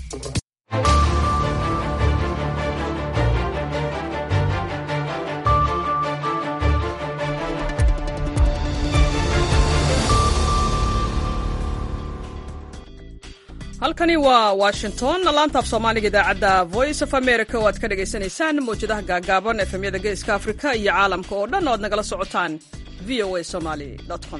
halkani waa washington laanta af soomaaliga idaacadda voice of america oo aad ka dhagaysanaysaan mawjadaha gaagaaban efemyada geeska afrika iyo caalamka oo dhan oo aad nagala socotaan v o a somaly com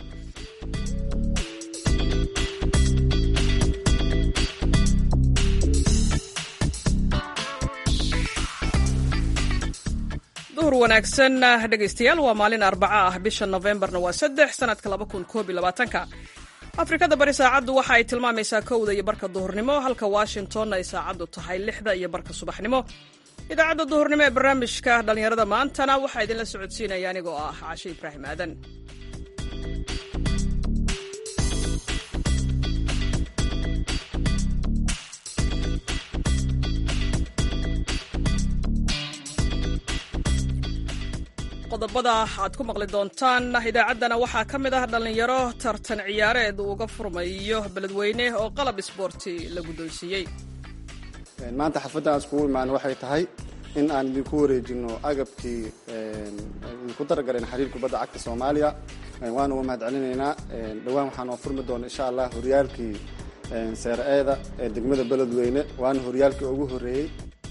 duhur wanaagsan dhegaystayaal waa maalin arbaca ah bisha nofembarna waa saddex sanadka laba kun koob iyo labaatanka afrikada bari saacaddu waxa ay tilmaamaysaa kowda iyo barka duhurnimo halka washingtonna ay saacaddu tahay lixda iyo barka subaxnimo idaacadda duhurnimo ee barnaamijka dhallinyarada maantana waxaa idinla socodsiinaya anigoo ah cashe ibraahim aadan qodobada aad ku maqli doontaan idaacaddana waxaa ka mid ah dhallinyaro tartan ciyaareed uu uga furmayo beledweyne oo qalab isboorti la guddoonsiiyey maanta xafladda aan iskugu imaan waxay tahay in aan idinku wareejino agabkii idinku daragaleen xiriir kubadda cagta soomaaliya waana uga mahad celinaynaa dhowaan waxaan oo furmi doona insha allah horyaalkii seer-eeda ee degmada beledweyne waana horyaalkii ugu horreeyey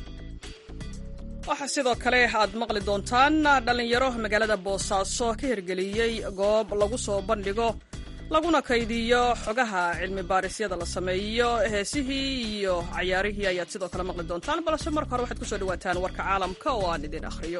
waxaa sidoo kale aad maqli doontaan dhallinyaro magaalada boosaaso ka hirgeliyey goob lagu soo bandhigo laguna kaydiyo xogaha cilmi baarisyada la sameeyo heesihii iyo cayaarihii ayaad sidoo kale maqli doontaan balse marka hore waxaad kusoo dhawaataan warka caalamka oo aan idin akhriyo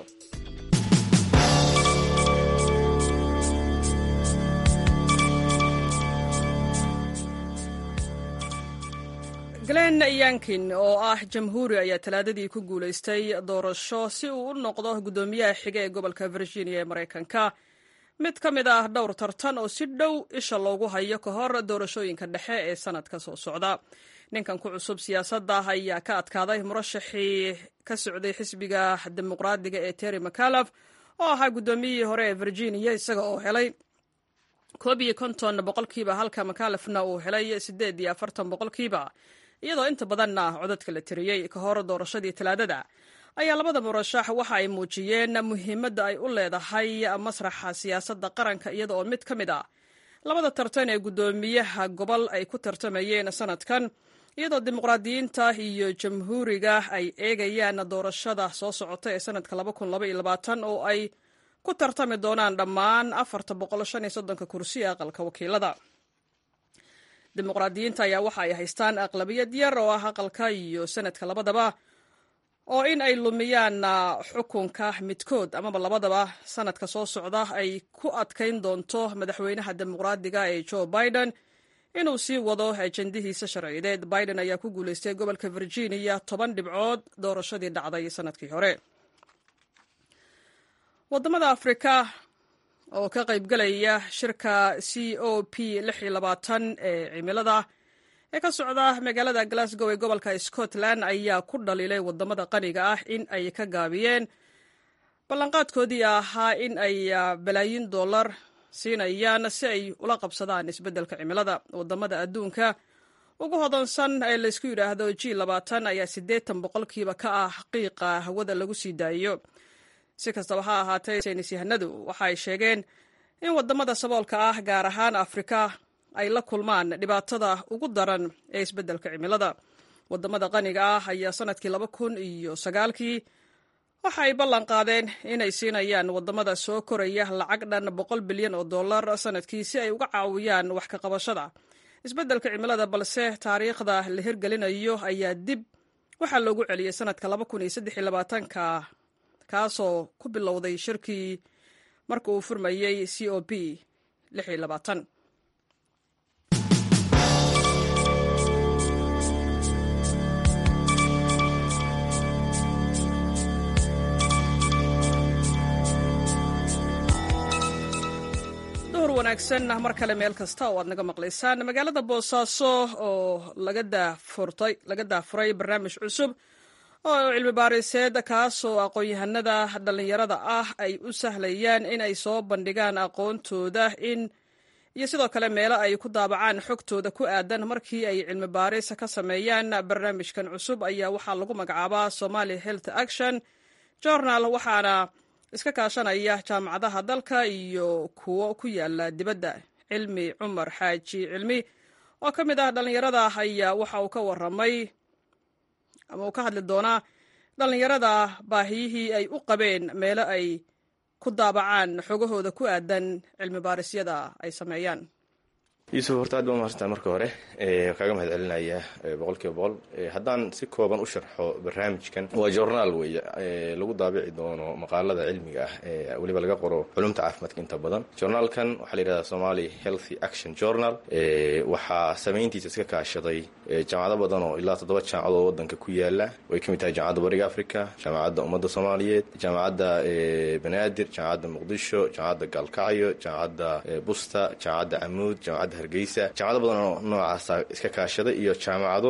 glen yankin oo ah jamhuuri ayaa talaadadii ku guulaystay doorasho si uu u noqdo guddoomiyaha xiga ee gobolka virginia ee maraykanka mid ka mid ah dhowr tartan oo si dhow isha loogu hayo ka hor doorashooyinka dhexe ee sanadka soo socda ninkan ku cusub siyaasadda ayaa ka adkaaday murashaxii ka socday xisbiga dimuqraadiga ee terry mccalaf oo ahaa guddoomiyihii hore ee virginia isaga oo helay koob iyo konton boqolkiiba halka mccalafna uu helay siddeed iyo afartan boqolkiiba iyadoo inta badanna codadka la tiriyey ka hor doorashadii talaadada ayaa labada murashax waxa ay muujiyeen muhiimadda ay u leedahay masraxa siyaasadda qaranka iyada oo mid ka mid a labada tartan ee guddoomiyaha gobol ay ku tartamayeen sanadkan iyadoo dimuqraadiyiinta iyo jamhuuriga ay eegayaan doorashada soo socota ee sanadka oo ay ku tartami doonaan dhammaan afarta boqol shan iyo soddonka kursi ee aqalka wakiilada dimuqraadiyiinta ayaa waxa ay haystaan aqlabiyad yar oo ah aqalka iyo sanadka labadaba oo in ay lumiyaan xukunka midkood amaba labadaba sanadka soo socda ay ku adkayn doonto madaxweynaha dimuqraadiga ee joe biden inuu sii wado ajendihiisa sharciyeed biden ayaa ku guulaystay gobolka virginia toban dhibcood doorashadii dhacday sanadkii hore wadamada afrika oo ka qaybgalaya shirka c o p ee cimilada ee ka socda magaalada glasgow ee gobolka scotland ayaa ku dhaliilay wadamada qaniga ah in ay ka gaabiyeen ballanqaadkoodii ahaa in ay balaayin dollar siinayaan si ay ula qabsadaan isbeddelka cimilada wadamada adduunka ugu hodansan ee laysku yidhaahdo g ayaa siddeetan boqolkiiba ka ah qiiqa hawada lagu sii daayo si kastaba ha ahaatee saynis yahanadu waxa ay sheegeen in wadamada saboolka ah gaar ahaan afrika ay la kulmaan dhibaatada ugu daran ee isbeddelka cimilada wadamada qaniga ah ayaa sanadkii laba kun iyo sagaalkii waxa ay ballan qaadeen inay siinayaan wadamada soo koraya lacag dhan boqol bilyan oo dollar sanadkii si ay uga caawiyaan wax ka qabashada isbeddelka cimilada balse taariikhda la hirgelinayo ayaa dib waxaa loogu celiyey sanadka laba kun iyo saddex iyo labaatanka kaasoo ku bilowday shirkii marka uu furmayey c o p duhur wanaagsan mar kale meel kasta oo aad naga maqlaysaan magaalada boosaaso oo laga daafuray barnaamij cusub oo cilmi baariseed kaasoo aqoon-yahanada dhallinyarada ah ay u sahlayaan in ay soo bandhigaan aqoontooda in iyo sidoo kale meelo ay ku daabacaan xogtooda ku aadan markii ay cilmi baaris ka sameeyaan barnaamijkan cusub ayaa waxaa lagu magacaabaa somali health action journal waxaana iska kaashanaya jaamacadaha dalka iyo kuwo ku yaala dibadda cilmi cumar xaaji cilmi oo ka mid ah dhallinyarada ayaa waxa uu ka waramay ama uu ka hadli doonaa dhallinyarada baahiyihii ay u qabeen meelo ay ku daabacaan xogahooda ku aadan cilmi baarisyada ay sameeyaan yuusuf horta aad baa mahadsantaa marka hore kaaga mahad celinaya boqol kiiba boqol haddaan si kooban u sharxo barnaamijkan waa journaal weeye lagu daabici doono maqaalada cilmiga ah ee weliba laga qoro culumta caafimaadka inta badan journaalkan waxaa la yidhahdaa somali healthy action journal waxaa samayntiisa iska kaashaday jaamacado badan oo ilaa toddoba jaamacadoo wadanka ku yaala way ka mid tahay jaamacadda bariga africa jaamacadda ummadda soomaaliyeed jaamacadda banaadir jaamacadda muqdisho jaamacadda gaalkacyo jaamacadda busta jaamacadda camuud jaamacadda hargeysa jaamacado badan oo noocaasa iska kaashaday iyo jaamacado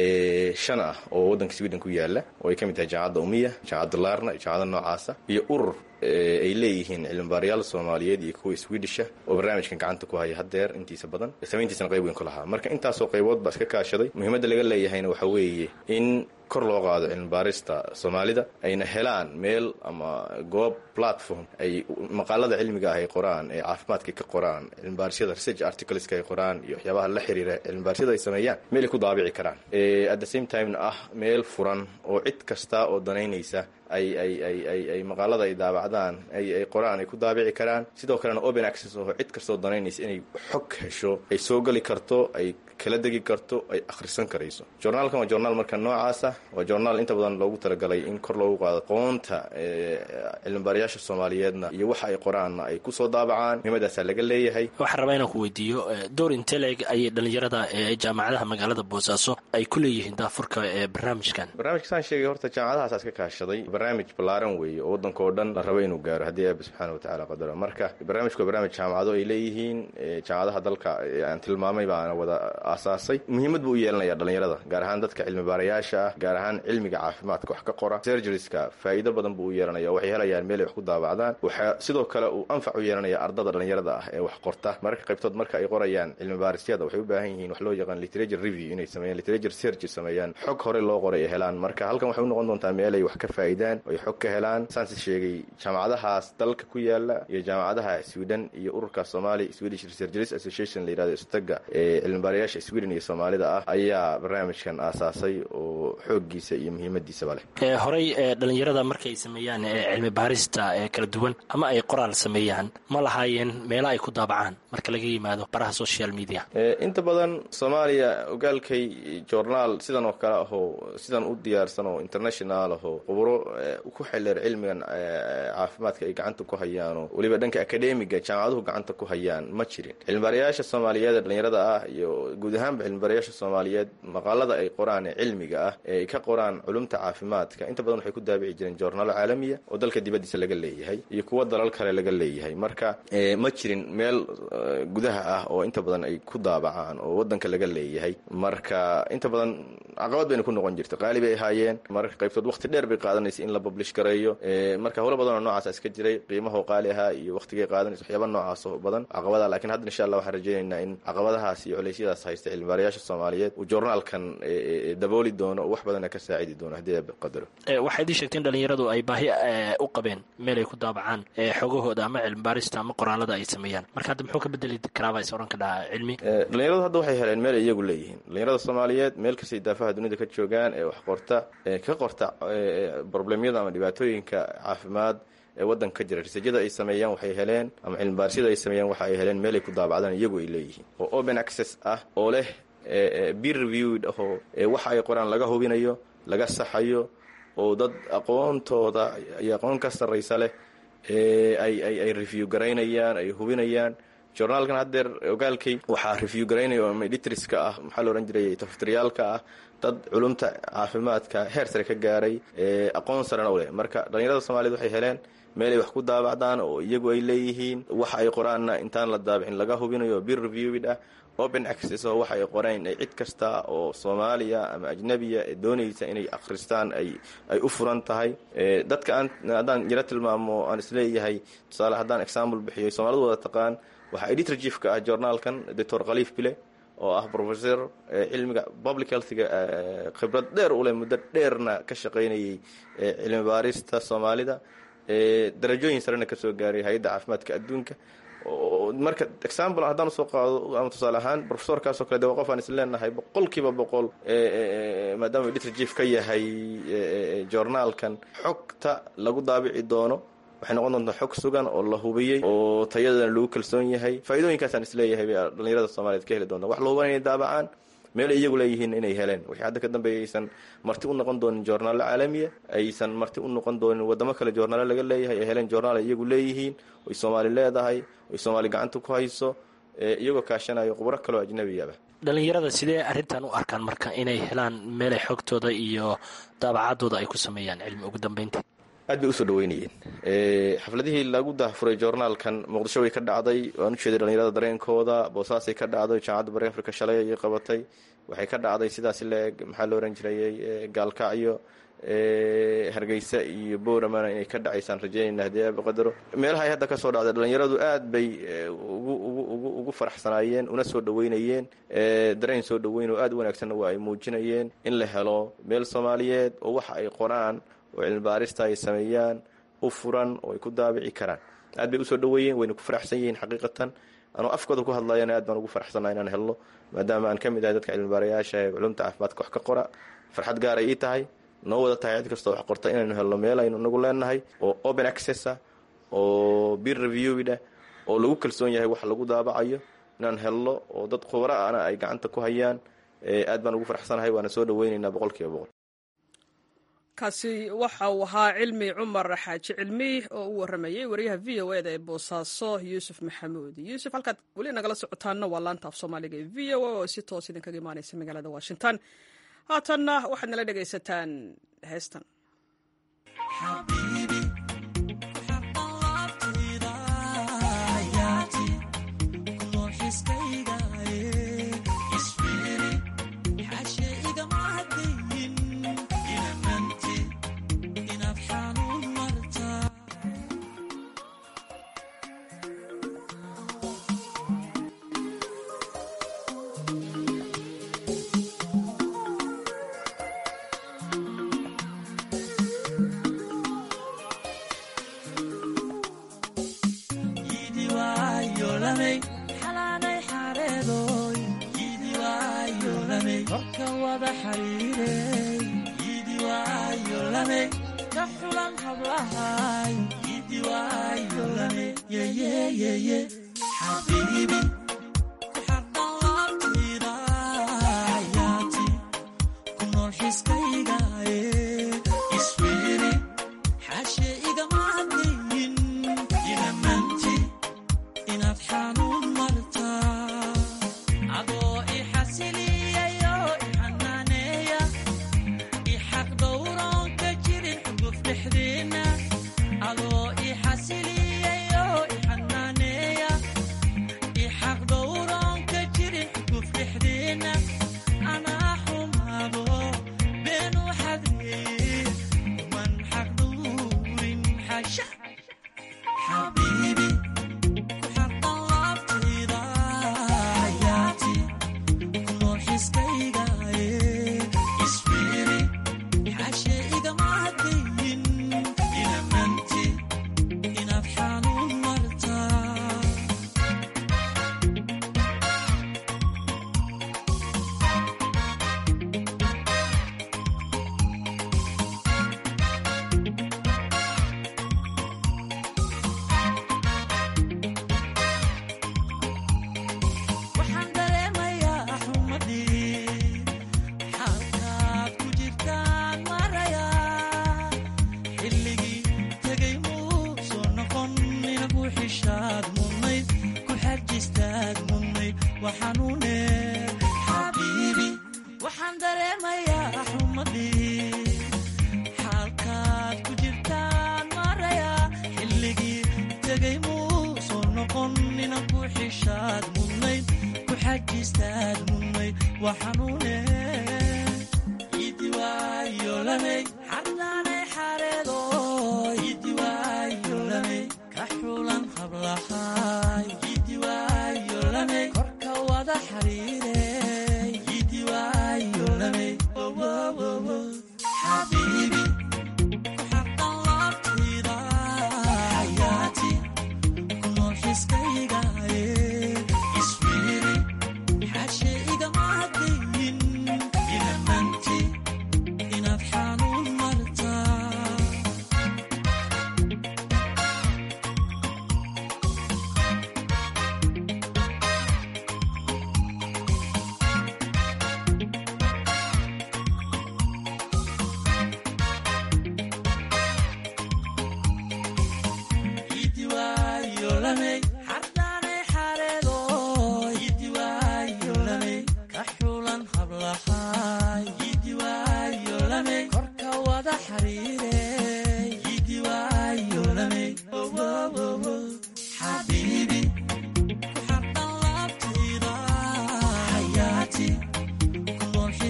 shan ah oo waddanka sweden ku yaala oo ay ka mid tahay jaamacadda umiya jaamacadda larna jaamacada noocaasa iyo urur ay leeyihiin cilmibaarayaal soomaaliyeed iyo kuwa swedisha oo barnaamijkan gacanta ku haya haddeer intiisa badan samayntiisana qayb weyn ku lahaa marka intaasoo qaybood baa iska kaashaday muhiimadda laga leeyahayna waxaa weeye in kor loo qaado cilmibaarista soomaalida ayna helaan meel ama goob platform ay maqaalada cilmiga ah ay qoraan ee caafimaadka ka qoraan cilmibaarisada research articleska ay qoraan iyo waxyaabaha la xiriira cilmibaarisada ay sameeyaan meel ay ku daabici karaan at the same timena ah meel furan oo cid kasta oo danaynaysa ay ay ay ay ay maqaalada ay daabacdaan ay ay qoraan ay ku daabici karaan sidoo kalena open access oo cid kastoo danaynaysa inay xog hesho ay soo geli karto ay kala degi karto ay akhrisan karayso journaalkan waa journaal marka noocaasa waa journaal inta badan loogu talagalay in kor loogu qaado qoonta cilmibaarayaasha soomaaliyeedna iyo waxa ay qoraanna ay kusoo daabacaan muhiimadaasaa laga leeyahay waxaan rabaa inaan ku weydiiyo door inteleg ayay dhallinyarada ee jaamacadaha magaalada boosaaso ay ku leeyihiin daafurka ee barnaamijkan barnaamijka saan sheegay horta jaamacadahaas iska kaashaday barnaamij ballaaran weeye oo waddanka oo dhan la rabo inuu gaaro haddii eeba subxaana watacala qadaro marka barnaamijku waa barnaamij jaamacado ay leeyihiin jaamacadaha dalka aan tilmaamay baana wada aasaasay muhiimad buu u yeelanaya dhallinyarada gaar ahaan dadka cilmi baarayaasha ah gaar ahaan cilmiga caafimaadka wax ka qora sergeriska faa'iido badan buu u yeelanaya waxay helayaan meel ay wax ku daabacdaan waxaa sidoo kale uu anfac u yeelanaya ardada dhallinyarada ah ee wax qorta marka qaybtood marka ay qorayaan cilmi baarisyada waxay u baahan yihiin wax loo yaqaan literature review inay sameeyaan literature search sameeyaan xog hore loo qoray ay helaan marka halkan waxay u noqon doontaa meel ay wax ka faa'idaan oo ay xog ka helaan saansi sheegay jaamacadahaas dalka ku yaala iyo jaamacadaha sweden iyo ururka somali swedish researchers association la yirahdo istaga ee cilmibaarayaasha sweden iyo soomaalida ah ayaa barnaamijkan aasaasay oo xooggiisa iyo muhiimadiisaba leh horey dhalinyarada markay sameeyaan cilmi baarista kala duwan ama ay qoraal sameeyaan ma lahaayeen meelo ay ku daabacaan marka laga yimaado baraha social media inta badan soomaaliya ogaalkay journaal sidan oo kale ahoo sidan u diyaarsan oo international ahoo khuburo ku xildheer cilmigan caafimaadka ay gacanta ku hayaanoo weliba dhanka akademiga jaamacaduhu gacanta ku hayaan ma jirin cilmibaarayaasha soomaaliyeed ee dhalinyarada ah iyo guud ahaanba cilmibaarayaasha soomaaliyeed maqaalada ay qoraan ee cilmiga ah ee ay ka qoraan culumta caafimaadka inta badan waxay ku daabici jireen joornaalo caalamiya oo dalka dibadiisa laga leeyahay iyo kuwo dalal kale laga leeyahay marka ma jirin meel gudaha ah oo inta badan ay ku daabacaan oo wadanka laga leeyahay marka inta badan caqabad bayna ku noqon jirta qaali bay ahaayeen marka qaybtood waqti dheer bay qaadanaysa in la publish gareeyo marka howlo badan oo noocaas iska jiray qiimahoo qaali ahaa iyo waqtigay qaadanaysa waxyaaba noocaas oo badan caqabada lakiin hadda insha allah waxaan rajaynaynaa in caqabadahaas iyo culeysyadaas haysta cilmibaarayaasha soomaaliyeed uu journaalkan dabooli doono oo wax badana ka saacidi doono haddii eeba qadaro waxaad ii sheegteen dhalinyaradu ay baahi u qabeen meel ay ku daabacaan xogahooda ama cilmibaarista ama qoraalada ay sameeyaan marka hadda muxuu ka bedeli karaaba is oran ka dhaca cilmi dhalinyaradu hadda waxay heleen meel ay iyagu leeyihiin dhalinyarada soomaaliyeed meel kastay daafaha dunida ka joogaan ee wax qorta ka qorta problemyada ama dhibaatooyinka caafimaad ee waddanka ka jira risajada ay sameeyaan waxay heleen ama cilmibaarsiyada ay sameeyaan waxa ay heleen meel ay ku daabacdaan iyagu ay leeyihiin oo open access ah oo leh beer reviewed ahoo waxa ay qoraan laga hubinayo laga saxayo oo dad aqoontooda iyo aqoon ka sarraysa leh ay ay ay review garaynayaan ay hubinayaan journaalkan haddeer ogaalkay waxaa review garaynaya ama editriska ah maxaa la odhan jiray tafatiriyaalka ah dad culumta caafimaadka heer sare ka gaaray aqoon sarena u leh marka dhalinyarada soomaaliyed waxay heleen meel ay wax ku daabacdaan oo iyagu ay leeyihiin waxa ay qoraanna intaan la daabicin laga hubinayo bir reviewid ah open access oo waxa ay qoreen ay cid kasta oo soomaaliya ama ajnabiya ee doonaysa inay akhristaan ay ay u furan tahay dadka aan haddaan yaro tilmaamo aan isleeyahay tusaale haddaan example bixiyo soomaalidu wada taqaan waxaa editor chiefka ah journaalkan doctor khaliif bile oo ah professor cilmiga public healthga khibrad dheer u leh muddo dheerna ka shaqaynayay cilmi baarista soomaalida darajooyin sarena ka soo gaaray hay-adda caafimaadka adduunka marka example haddaan usoo qaado ama tusaale ahaan professorkaasoo kale de waa qof aan is leenahay boqol kiiba boqol maadaama editor chief ka yahay journaalkan xogta lagu daabici doono waxay noqon doontaa xog sugan oo la hubiyey oo tayadana lagu kalsoon yahay faa'iidooyinkaasaan isleeyahay bay dhalinyarada soomaliyeed ka heli doonta wax la huban inay daabacaan meel ay iyagu leeyihiin inay heleen wixii hadda ka dambeeya aysan marti u noqon doonin joornaalo caalamiya aysan marti u noqon doonin wadamo kale joornaalo laga leeyahay ay heleen joornaal ay iyagu leeyihiin oy soomaali leedahay oy soomaali gacanta ku hayso iyagoo kaashanayo khubro kaloo ajnabiyaba dhalinyarada sidee arrintan u arkaan marka inay helaan meelay xogtooda iyo daabacadooda ay ku sameeyaan cilmi ugu dambeyntii aad bay usoo dhaweynayeen xafladihii lagu dahfuray joornaalkan muqdisho way ka dhacday waan ujeeday dhalinyarada dareenkooda boosaasay ka dhacday jaamacadda bari africa shalay ayay qabatay waxay ka dhacday sidaasi leeg maxaa la ohan jirayay gaalkacyo hargeysa iyo bowramana inay ka dhacaysaan rajeynayna haddii aaba qadaro meelaha ay hadda ka soo dhacday dhalinyaradu aad bay ugu faraxsanaayeen una soo dhaweynayeen dareen soo dhaweyn oo aad u wanaagsanna waa ay muujinayeen in la helo meel soomaaliyeed oo waxa ay qoraan oo cilmi baarista ay sameeyaan u furan oo ay ku daabici karaan aad bay usoo dhaweeyeen wayna ku faraxsan yihiin xaqiiqatan anoo afkooda ku hadlayana aad baan ugu faraxsannaha inaan helno maadaama aan ka mid ahay dadka cilmibaarayaasha ee culumta caafimaadka wax ka qora farxad gaaray ii tahay noo wada tahay cid kastoo wax qorta inaynu helno meel aynu inagu leenahay oo open access ah oo beer reviewid ah oo lagu kalsoon yahay wax lagu daabacayo inaan helno oo dad khubro ana ay gacanta ku hayaan aad baan ugu faraxsanahay waana soo dhaweynaynaa boqol kiiba boqol kaasi waxa uu ahaa cilmi cumar xaaji cilmi oo u waramayey wariyaha v o eda ee boosaaso yuusuf maxamuud yuusuf halkaad weli nagala socotaanna waa laanta af soomaaliga ee v o a oo si toos idinkaga imaaneysa magaalada washington haatanna waxaad nala dhegaysataan heestan xarulan hablahay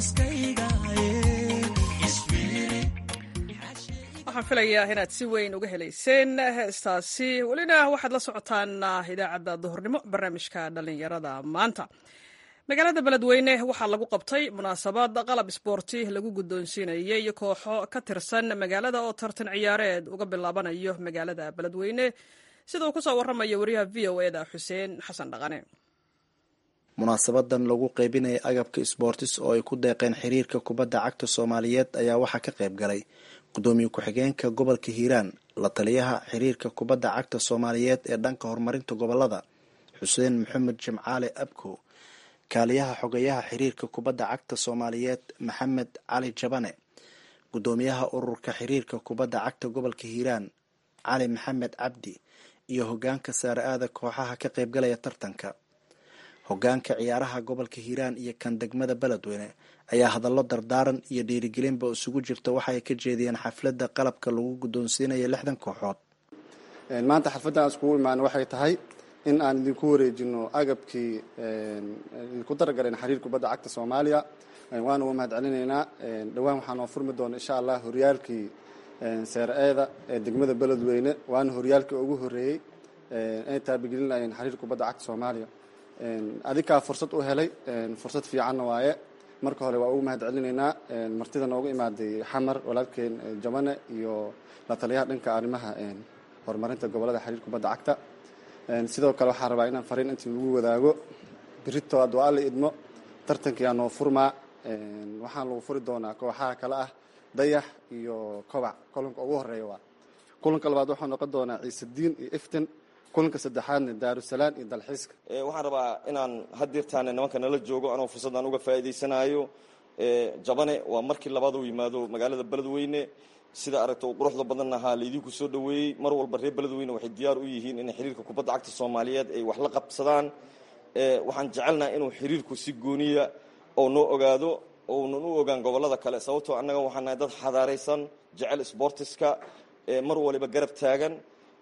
waxaan filayaa inaad si weyn uga helayseen heestaasi welina waxaad la socotaan idaacadda duhurnimo barnaamijka dhallinyarada maanta magaalada beledweyne waxaa lagu qabtay munaasabad qalab isboorti lagu guddoonsiinayay kooxo ka tirsan magaalada oo tartan ciyaareed uga bilaabanayo magaalada beledweyne sida uu kusoo warramaya wariyaha v o eda xuseen xasan dhaqane munaasabadan lagu qaybinaya agabka sboortis oo ay ku deeqeen xiriirka kubadda cagta soomaaliyeed ayaa waxaa ka qayb galay gudoomiye ku-xigeenka gobolka hiiraan la taliyaha xiriirka kubadda cagta soomaaliyeed ee dhanka horumarinta gobolada xuseen maxamed jimcaale abkow kaaliyaha xogeyaha xiriirka kubadda cagta soomaaliyeed maxamed cali jabane gudoomiyaha ururka xiriirka kubadda cagta gobolka hiiraan cali maxamed cabdi iyo hogaanka saare aada kooxaha ka qaybgalaya tartanka hogaanka ciyaaraha gobolka hiiraan iyo kan degmada beledweyne ayaa hadallo dardaaran iyo dhiirigelinba isugu jirta waxa ay ka jeediyeen xafladda qalabka lagu guddoonsiinaya lixdan kooxood maanta xalfaddan iskugu imaan waxay tahay in aan idinku wareejino agabkii idinku daragaleen xiriir kubadda cagta soomaaliya waana uga mahad celinaynaa dhowaan waxaa noo furmi doona insha allah horyaalkii seer-eeda ee degmada beledweyne waana horyaalkii ugu horreeyey inay taabigelinayeen xiriir kubadda cagta soomaaliya adikaa fursad u helay fursad fiicanna waaye marka hore waa ugu mahad celinaynaa martida noogu imaaday xamar walaalkeen jabane iyo la taliyaha dhanka arrimaha horumarinta gobolada xiriir kubadda cagta sidoo kale waxaa rabaa inaan fariin intii lagu wadaago birito hadduu alla idmo tartankiyaa noo furmaa waxaan lagu furi doonaa kooxaha kale ah dayax iyo kobac kulanka ugu horeeya waa kulanka labaad waxaa noqon doonaa ciisediin iyo iftin kulanka saddexaadna daarusalaam iyo dalxiiska waxaan rabaa inaan hadirtaane nimanka nala joogo anoo fursaddan uga faa'iidaysanayo jabane waa markii labaad uu yimaado magaalada beledweyne sida aragta uu quruxda badan ahaa laydinku soo dhoweeyey mar walba reer beledweyne waxay diyaar u yihiin inay xiriirka kubadda cagta soomaaliyeed ay wax la qabsadaan waxaan jecelnaha inuu xiriirku si gooniya oo noo ogaado ounan u ogaan gobolada kale sababtoo annaga waxaan nahay dad xadaaraysan jecel sbortiska mar waliba garab taagan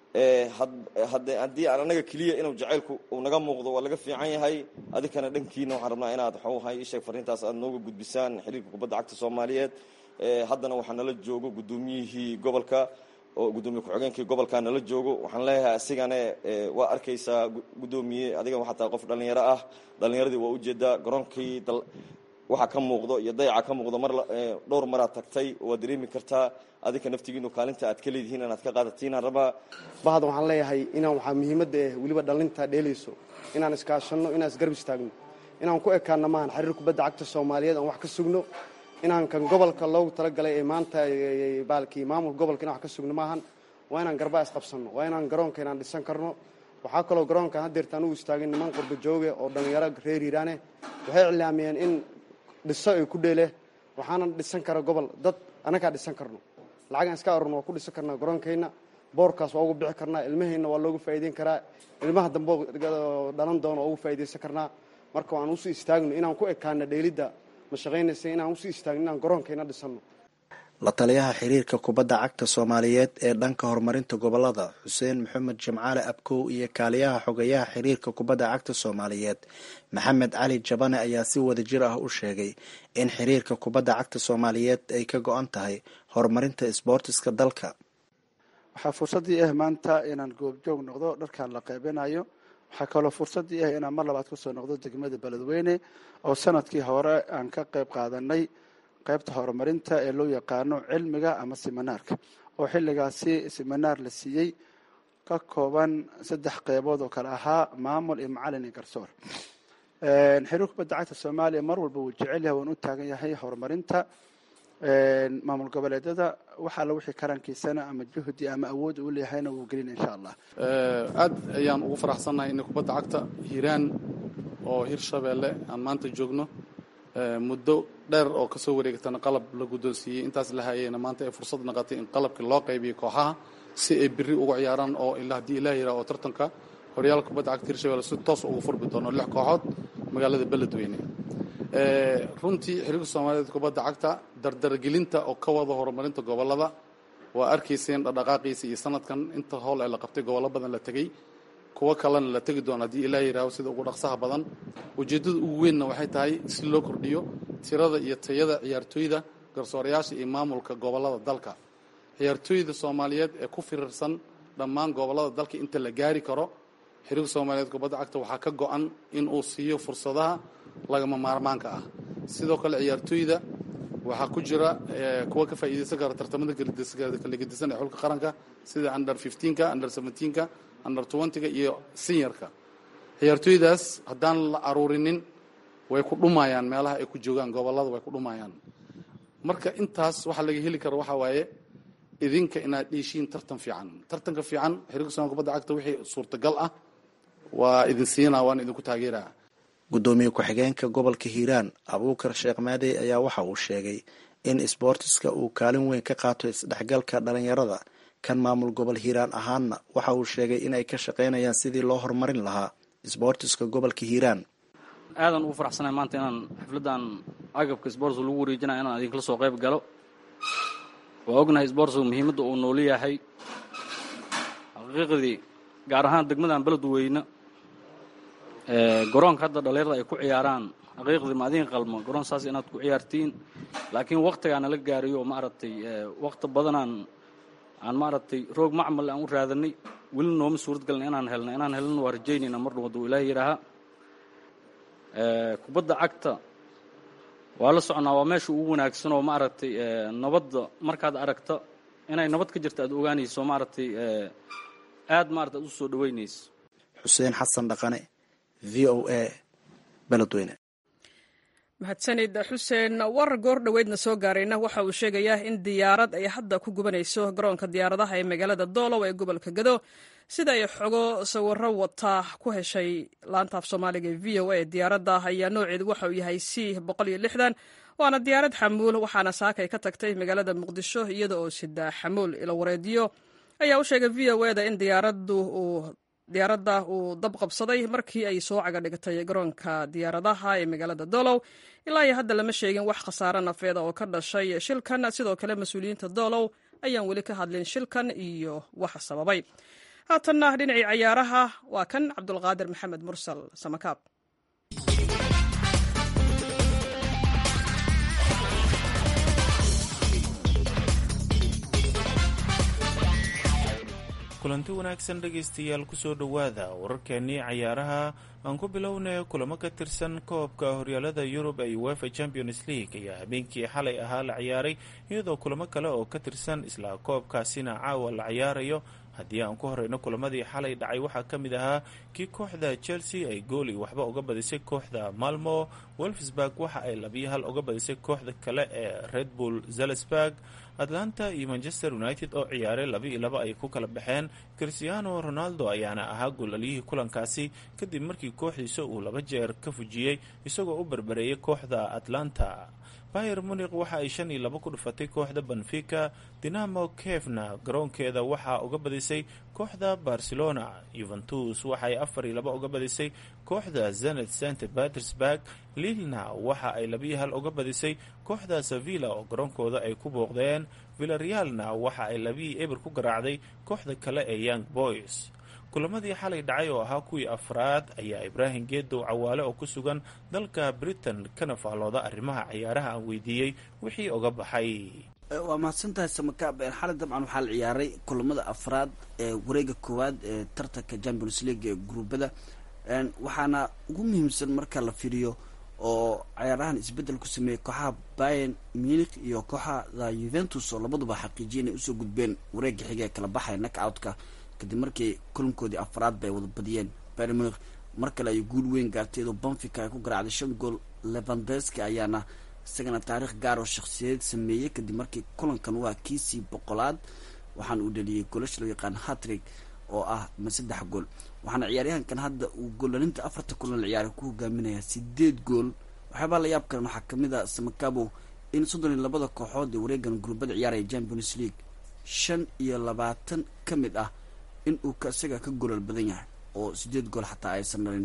haddii aan annaga keliya inuu jacaylku uu naga muuqdo waa laga fiican yahay adikana dhankiina waxaan rabnaa inaad waxuhay isheeg fariintaas aad nooga gudbisaan xiriirka kubadda cagta soomaaliyeed haddana waxaa nala joogo guddoomiyihii gobolka oo guddoomiye ku-xigeenkii gobolka nala joogo waxaan leeyahay asigane waa arkaysaa guddoomiye adiga waxaa tahay qof dhallinyaro ah dhallinyaradii waa ujeedaa garoonkii waxa ka muuqdo iyo dayaca ka muuqdo mar dhowr maraad tagtay waad dareemi kartaa adinka naftigiinu kaalinta aad ka leedihiin inaad ka qaadatiin rabaa bahda waxaan leeyahay inaan waxaa muhiimadda eh weliba dhallinta dheelayso inaan iskaashanno inaan isgarab istaagno inaan ku ekaanno maahan xiriir kubadda cagta soomaaliyeed aan wax ka sugno inaan kan gobolka loogu talagalay ee maanta baalkii maamulka gobolka inaan wax ka sugno maahan waa inaan garbaa isqabsanno waa inaan garoonka inaan dhisan karno waxaa kaloo garoonkan hadeerta anugu istaagin niman qurba jooge oo dhallinyaro reer hiiraane waxay iclaamiyeen in dhiso ay ku dheele waxaana dhisan kara gobol dad annagaa dhisan karno lacagaan iska arurno waa ku dhisan karnaa garoonkayna boorkaas waa ugu bixi karnaa ilmahayna waa loogu faa'iideyn karaa ilmaha dambe dhalan doona waa ugu faa'iidaysan karnaa marka waan usii istaagno inaan ku ekaano dheelidda ma shaqaynaysa inaan usii istaagno inaan garoonkayna dhisanno la taliyaha xiriirka kubadda cagta soomaaliyeed ee dhanka horumarinta gobolada xuseen maxamed jimcaale abkow iyo kaaliyaha xogeyaha xiriirka kubadda cagta soomaaliyeed maxamed cali jabane ayaa si wadajir ah u sheegay in xiriirka kubadda cagta soomaaliyeed ay ka go-an tahay horumarinta isboortiska dalka waxaa fursaddii ah maanta inaan goobjoog noqdo dharkan la qaybinayo waxaa kaloo fursaddii ah inaan mar labaad kusoo noqdo degmada beledweyne oo sanadkii hore aan ka qayb qaadanay qaybta horumarinta ee loo yaqaano cilmiga ama siminaarka oo xilligaasi siminaar la siiyey ka kooban saddex qeybood oo kale ahaa maamul iyo macalin iyo garsoor xiriir kubadda cagta soomaaliya mar walba wuu jecel yahay waan u taagan yahay horumarinta maamul goboleedyada waxa alla wixii karankiisana ama juhdi ama awood uu leeyahayna wuu gelina insha allah aad ayaan ugu faraxsannahay in kubadda cagta hiiraan oo hirshabeelle aan maanta joogno muddo dheer oo kasoo wareegatana qalab la guddoonsiiyey intaas la hayeyna maanta ay fursad naqatay in qalabkii loo qaybiyo kooxaha si ay biri uga ciyaaraan oo ilaa haddii ilaah yidhaha oo tartanka horyaalka kubadda cagta hirshabelle si toos ugu furmi doono lix kooxood magaalada beledweyne runtii xiriirka soomaaliyeed kubadda cagta dardargelinta oo ka wada horumarinta gobolada waa arkayseen dhaqdhaqaaqiisa iyo sanadkan inta howl ee la qabtay gobollo badan la tegey kuwo kalena la tegi doono haddii ilaah yidhaaho sida ugu dhaqsaha badan ujeeddada ugu weynna waxay tahay si loo kordhiyo tirada iyo tayada ciyaartooyda garsoorayaasha iyo maamulka gobollada dalka ciyaartooyda soomaaliyeed ee ku firirsan dhammaan gobollada dalka inta la gaari karo xiriirka soomaaliyeed kubadda cagta waxaa ka go-an in uu siiyo fursadaha lagama maarmaanka ah sidoo kale ciyaartooyda waxaa ku jira kuwa ka faa'iidaysan kara tartamada kala gedisan ee xulka qaranka sida under fifteenka under seventeenka under twentyga iyo seniorka ciyaartooydaas haddaan la aruurinin way ku dhumayaan meelaha ay ku joogaan gobollada way ku dhumayaan marka intaas waxaa laga heli kara waxaa waaye idinka inaad dheeshiin tartan fiican tartanka fiican xiriirka somalia kubadda cagta wixii suurtagal ah waa idin siinaa waan idinku taageeraa guddoomiye ku-xigeenka gobolka hiiraan abuukar sheekh maadey ayaa waxa uu sheegay in isboortiska uu kaalin weyn ka qaato isdhexgalka dhalinyarada kan maamul gobol hiiraan ahaanna waxa uu sheegay in ay ka shaqaynayaan sidii loo horumarin lahaa isboortiska gobolka hiiraan aadan ugu faraxsanahay maanta inaan xafladdan agabka sboortska lagu wareejinaya inaan idinkala soo qayb galo waa ognahay sboortska muhiimadda uu noolu yahay xaqiiqdii gaar ahaan degmadan beledweyne garoonka hadda dhalinyarada ay ku ciyaaraan xaqiiqdii ma adin qalmo garoon saas inaad ku ciyaartiin laakiin waktigaana la gaariyo oo maaragtay wakti badanaan aan maaragtay roog macmal aan u raadanay weli nooma suurad galna inaan helna inaan helna waa rajaynayna mar dhow hadduu ilaahi yidhaahaa kubadda cagta waa la socnaa waa meesha ugu wanaagsan oo maaragtay nabadda markaad aragto inay nabad ka jirta aad ogaanayso maaragtay aad maarata aad u soo dhaweynayso xuseen xasan dhaqane v o a beledweyne mahadsanid xuseen war goor dhoweydna soo gaarayna waxa uu sheegayaa in diyaarad ay hadda ku gubanayso garoonka diyaaradaha ee magaalada doolow ee gobolka gado sida ay xogo sawiro wata ku heshay laanta af soomaaliga ee v o a diyaaradda ayaa nooceedu waxa uu yahay c boqol iyo lixdan waana diyaarad xamuul waxaana saakay ka tagtay magaalada muqdisho iyada oo sida xamuul ilo wareediyo ayaa u sheegay v o eda in diyaaraddu uu diyaaradda uu dab qabsaday markii ay soo caga dhigtay garoonka diyaaradaha ee magaalada doolow ilaa iyo hadda lama sheegin wax khasaare nafeeda oo ka dhashay shilkan sidoo kale mas-uuliyiinta doolow ayaan weli ka hadlin shilkan iyo waxa sababay haatanna dhinacii cayaaraha waa kan cabdulqaadir maxamed mursal samakaab kulanti wanaagsan dhegaystayaal kusoo dhowaada wararkeenii cayaaraha aan ku bilownay kulamo ka tirsan koobka horyaalada yurub ee uefa champions league ayaa habeenkii xalay ahaa la ciyaaray iyadoo kulamo kale oo ka tirsan isla koobkaasina caawa la ciyaarayo haddii aan ku horeyno kulamadii xalay dhacay waxaa ka mid ahaa kii kooxda chelsea ay gooli waxba uga badisay kooxda malmo wolfsburg waxa ay labiyo hal uga badisay kooxda kale ee red bull zalsburg atlanta iyo manchester united oo ciyaaray laba iyo laba ay ku kala baxeen cristiano ronaldo ayaana ahaa goolaliyihii kulankaasi kadib markii kooxdiisa uu laba jeer ka fujiyey isagoo u berbereeyay kooxda atlanta bayer munik waxa ay shan iyo laba ku dhufatay kooxda benfica dinamo kefna garoonkeeda waxaa uga badisay kooxda barcelona yuventus waxaay afar iyo laba uga badisay kooxda zenet st petersburg lilna waxa ay labiyo hal uga badisay kooxda sevilla oo garoonkooda ay ku booqdeen villarealna waxa ay labiyi eber ku garaacday kooxda kale ee young boys kulamadii xalay dhacay oo ahaa kuwii afraad ayaa ibraahim geedow cawaale oo ku sugan dalka britain kana faallooda arrimaha cayaaraha aan weydiiyey wixii uga baxay waa mahadsantahay samakaab xalay dabcan waxaa la ciyaaray kulamada afraad ee wareega koowaad ee tartanka champions league ee gruubada waxaana ugu muhiimsan marka la fiiriyo oo cayaarahan isbedel ku sameeyey kooxaha bayan munich iyo kooxada yuventus oo labaduba xaqiijiyay inay usoo gudbeen wareega xiga ee kala baxaya knock-outka kadib markii kulankoodii afraad bay wada badiyeen bayer munich mar kale ay guul weyn gaartay iyadoo banfica ay ku garaacday shan gool levandeski ayaana isagana taariikh gaar oo shakhsiyadeed sameeyey kadib markii kulankan waa kiisii boqolaad waxaana uu dhaliyey goolasha loo yaqaan hatrig oo ah ma saddex gool waxaana ciyaaryahankan hadda uu goolalinta afarta kulan la ciyaaray ku hogaaminayaa sideed gool waxyaabaa la yaab karan waxaa kamid a samakabo in soddon iyo labada kooxood ee wareegan gurbada ciyaaraya champions league shan iyo labaatan ka mid ah in uu isaga ka golol badan yahay oo sideed gool xataa aysan dhalin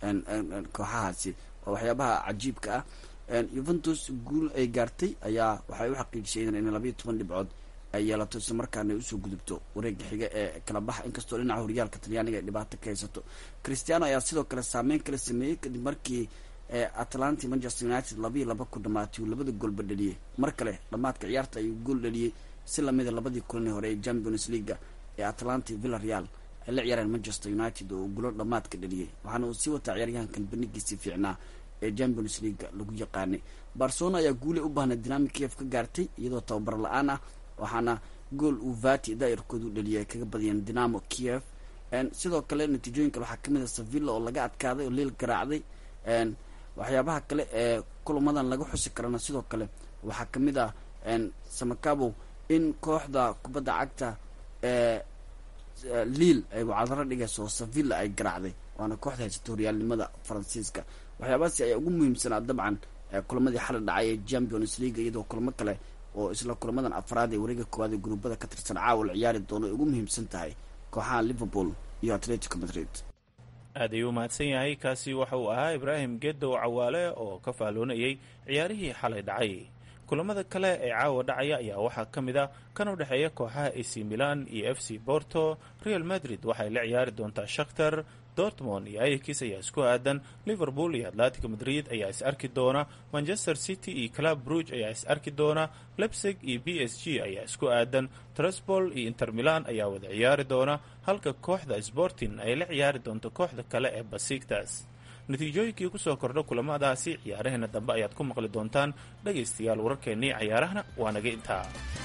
kooxahaasi waa waxyaabaha cajiibka ah yuventus guul ay gaartay ayaa waxay u xaqiijisay in labayo toban dhibcood ay yeelato isla markaana ay usoo gudubto wareega xiga ee kala baxa inkastoo dhinaca horyaalka talyaaniga ay dhibaato ka haysato christiano ayaa sidoo kale saameyn kala sameeyey kadib markii atlanta manchester united labayo laba ku dhamaatay uu labada goolba dhaliyey mar kale dhamaadka ciyaarta ayuu gool dhaliyey si lamida labadii kulani hore ee champions leaga ee atlanta villa real ay la ciyaareen manchester united oo uu gulo dhamaadka dhaliyey waxaana uu sii wataa ciyaaryahankan banigiisii fiicnaa ee champions leaga lagu yaqaanay barcelona ayaa guuley u baahnay dinami kiev ka gaartay iyadoo tababar la-aan ah waxaana gool uu vati daa'irkoodu dhaliyay ay kaga badiyeen dinamo kiev sidoo kale natiijooyinka waxaa kamid a sevilla oo laga adkaaday oo liil garaacday waxyaabaha kale ee kulamadan laga xusi karana sidoo kale waxaa kamid ah samakabow in kooxda kubadda cagta ee liil ay wacdaro dhigayso oo sevilla ay garaacday waana kooxda haysata horyaalnimada faransiiska waxyaabahaasi ayaa ugu muhiimsanaa dabcan kulamadii xali dhacay ee champions league iyadoo kulamo kale oo isla kulamadan afraad ee wareega koowaad ee gruubada ka tirsan caawa la ciyaari doono ay ugu muhiimsan tahay kooxaha liverpool iyo atletico madrid aad ayuu mahadsan yahay kaasi waxa uu ahaa ibraahim gedow cawaale oo ka fahloonayay ciyaarihii xalay dhacay kulamada kale ee caawa dhacaya ayaa waxaa ka mid a kan u dhexeeya kooxaha ac milan iyo f c borto real madrid waxay la ciyaari doontaa shakhtar dortmond iyo ayakis ayaa isku aadan liverpool iyo atletico madrid ayaa is arki doona manchester city iyo club bruge ayaa is arki doona lebsig iyo b s g ayaa isku aadan trespol iyo inter milan ayaa wada ciyaari doona halka kooxda sporting ay la ciyaari doonto kooxda kale ee basigtas natiijooyinkii kusoo kordha kulamadaasi ciyaaraheena dambe ayaad ku maqli doontaan dhegaystayaal wararkeennii cayaarahana waa naga intaa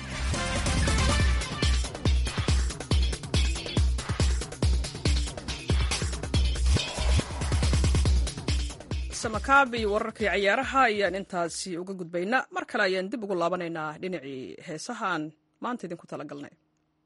samakaab iyo wararkii cayaaraha ayaan intaasi uga gudbaynaa mar kale ayaan dib ugu laabanaynaa dhinacii heesahaan maanta idinku tala galnay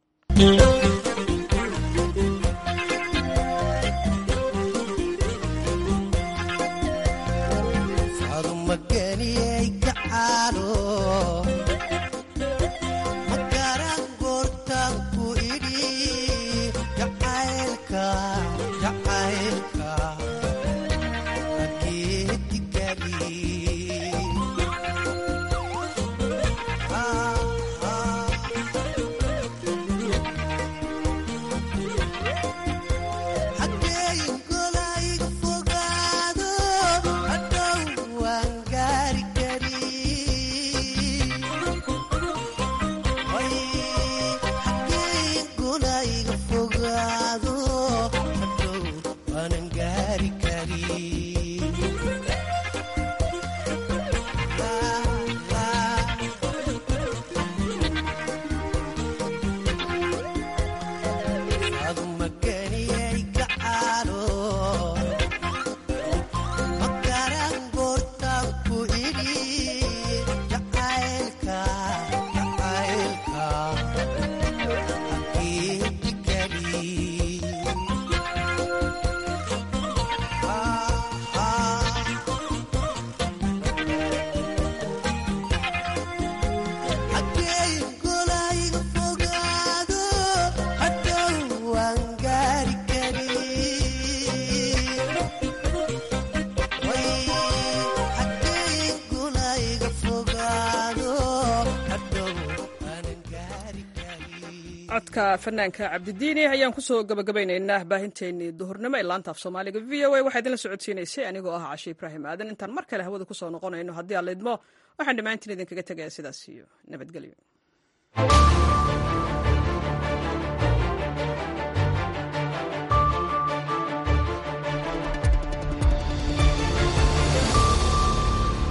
codka fanaanka cabdidiini ayaan kusoo gabagabaynaynaa baahinteenii duhurnimo ee laanta af soomaaliga v o a waxaa idinla socodsiinaysay anigoo ah cashe ibraahim aadan intaan mar kale hawada kusoo noqonayno haddii aan laydmo waxaan dhammaantiin idinkaga tegaya sidaas iyo nabadgelyo